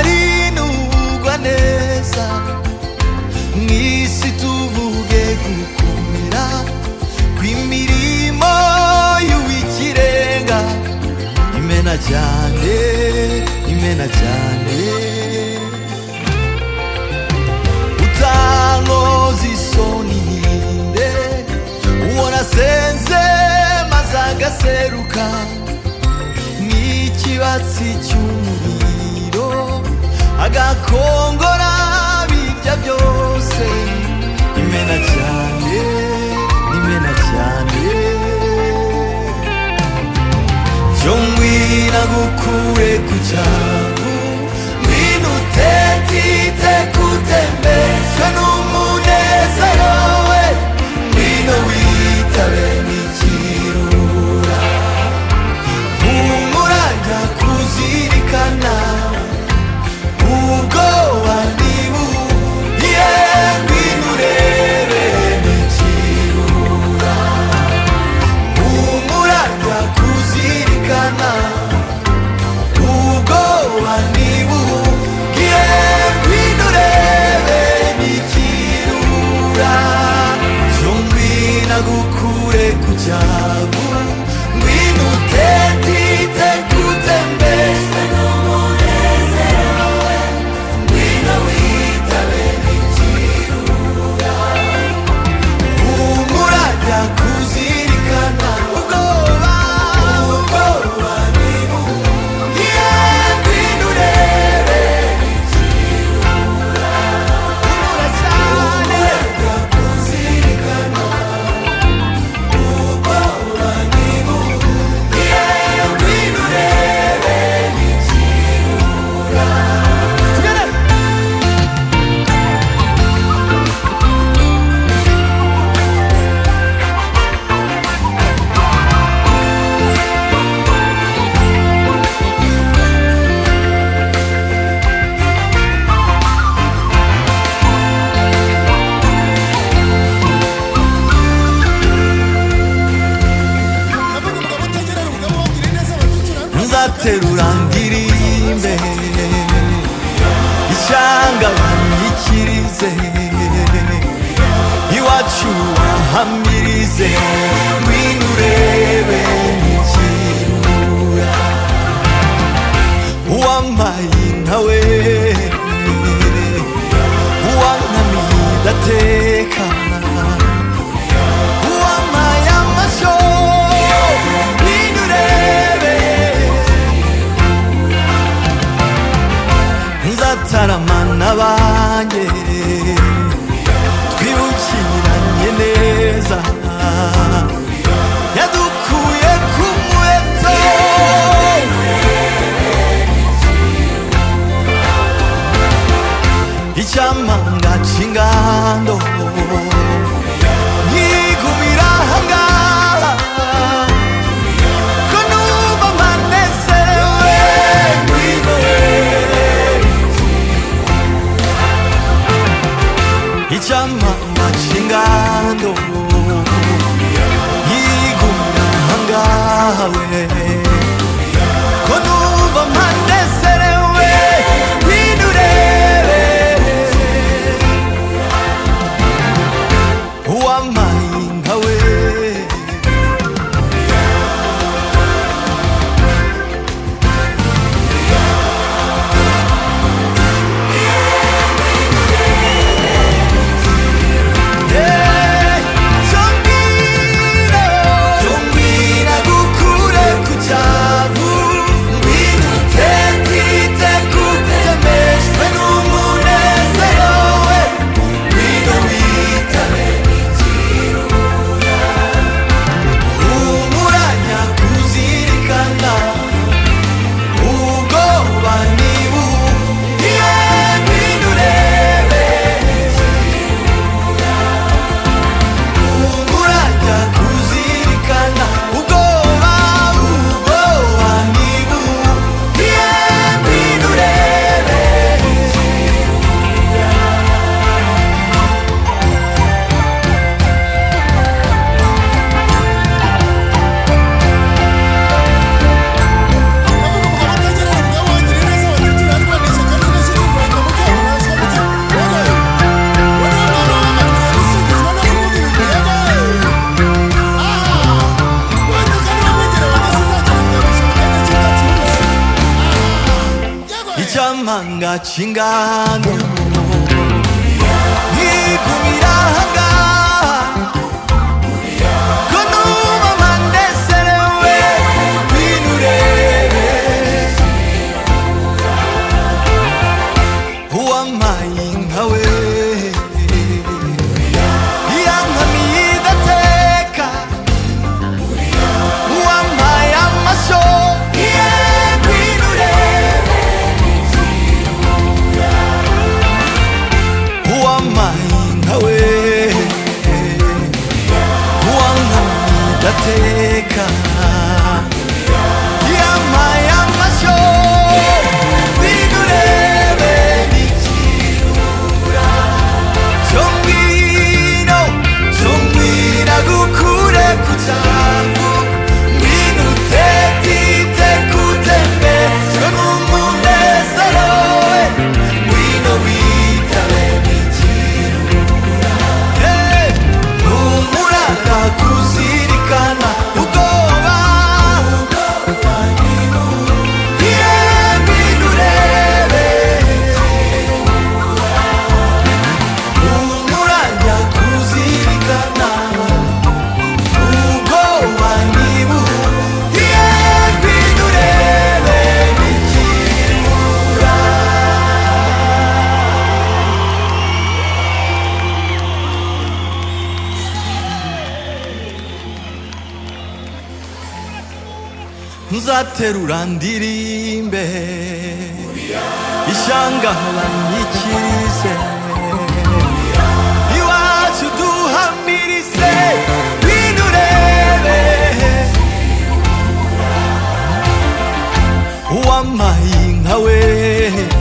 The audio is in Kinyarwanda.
twarinugwa neza mu isi tuvuge gukomera kw'imirimo y'uw'ikirenga imena cyane imena cyane utankoza isoni ninde uwo nasenze maze agaseruka n'ikibatsi cy'umuriro agakongora bijya byose imena cyane imena cyane cyo ngwina gukure ku cyavu ngwina utetite kutembezwa n'umunezero we ngwina witabe n'ikirura humura ndakuzirikana ubwoba ntibuye ngwino urebe n'ikirura humura ndakuzirikana ubwoba ntibuye ngwino urebe n'ikirura cyo ngwina gukure ku cyavu ngwino utetite kutembeze n'umunezero we ngwino witabe n'ikirura humura ndakuzirikana ubwoba ubwoba ntibuye ngwino urebe n'ikirura humura cyane ndakuzirikana nzaterura ndirimbe ishyanga banyikirize iwacu bahamirize ngwino urebe n'ikirura uwambaye nawe uwankamiye ndatekana uwamaye amashyo ngwino urebe nzataramana banjye twibukiranye neza yadukuye ku muheto icyamanga cy'ingando nkigumira ahangaha ko numva mpanezerewe ngwino urebe 진짜 망가진 간도 네 꿈이라 한가 그 누만 내 새는 왜이 노래 Who am I in her way 미안합니다 대가 Who am I am my soul 예, 이 노래 보안만인 하웨 보안합니다 테카 야마야 마쇼 위그레베 미치우라 정민호 정민하고 구레 구자구 미누테 티테 구테베 전문문에 서로에 위노위타레 눈물하다 구시리까나 우거와 예비 노래를 눈물하다 구시리까나 우거와 니무 예비 노래를 사태루란 디림베 이샹가란 이치세 이와주두 한미리세 위누레베 오암마잉하웨